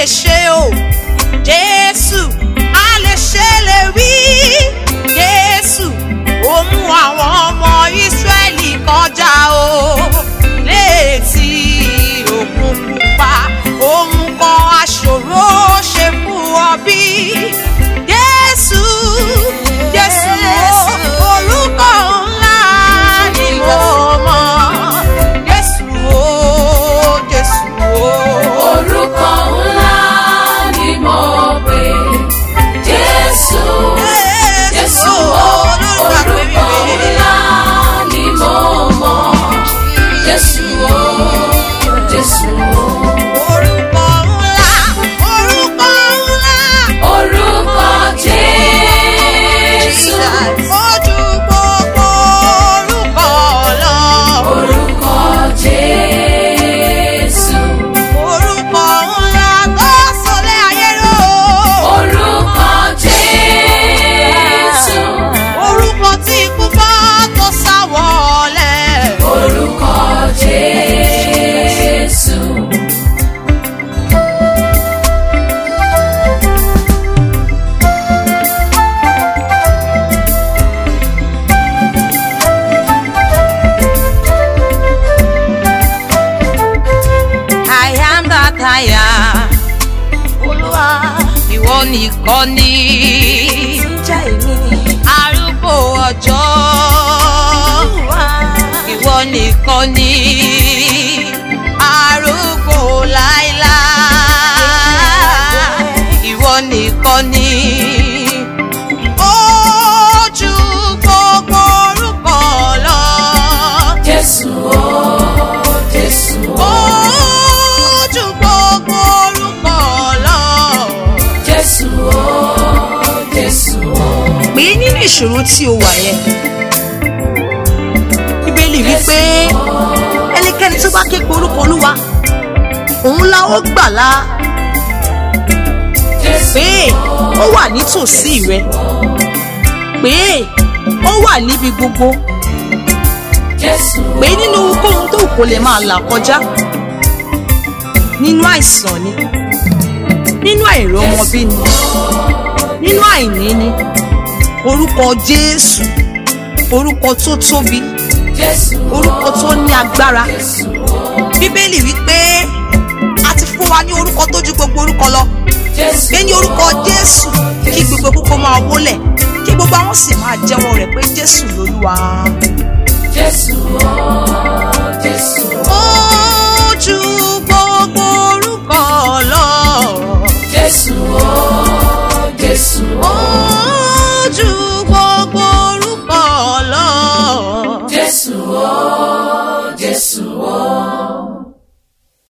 lè ṣe o jésù a lè ṣe lè wí jésù ó mú àwọn ọmọ ìsírẹ́lì kọjá o létí òkun pupa òun kan aṣòro ṣe fún ọ bí jésù jésù o orúkọ ńlá ni mo mọ̀ jésù o jésù o. Orúkọ ńlá ni mo pè Jésù. Jésù orúkọ ńlá ni mo mọ̀. Jésù o, Jésù o. Orúkọ ńlá, orúkọ ńlá. Orúkọ Jésù. Ojú gbogbo orúkọ lọ. Orúkọ Jésù. Orúkọ ńlá tó sọlẹ̀ ayé ró. Orúkọ Jésù. Orúkọ tí ikú bá tó sá wọlé. Orúkọ Jésù. I am that I am. Olúwa. Ìwọ nìkan ni. Jẹ́ èmi. Arúgbó ọjọ́. Olúwa. Ìwọ nìkan ni. Arúgbó láíláí. Ìwọ nìkan ni. Ojú gbogbo orúkọ lọ. Jésù o, Jésù o. Ojú gbogbo orúkọ lọ. Jésù o, Jésù o. pé nínú ìṣòro tí o wà yẹn bíbélì wípé ẹnikẹ́ni tó bá ké pe orúkọ olúwa òun la ó gbàlà Jésù pé ó wà nítòsí rẹ pé ó wà níbi gbogbo Jésù pé nínú ohunkóhun tó kò lè máa là kọjá nínú àìsàn ni nínú àìrọ́mọbí ni nínú àìní ni orúkọ jésù orúkọ tó tóbi Jésù orúkọ tó ní agbára Jésù bíbélì wípé a ti fún wa ní orúkọ tó ju gbogbo orúkọ lọ Jésù pé ní orúkọ jésù kí gbogbo kókó máa wólẹ̀ kí gbogbo àwọn sì máa jẹ́wọ́ rẹ̀ pé jésù lolúwa. Jésù o, Jésù o. ojú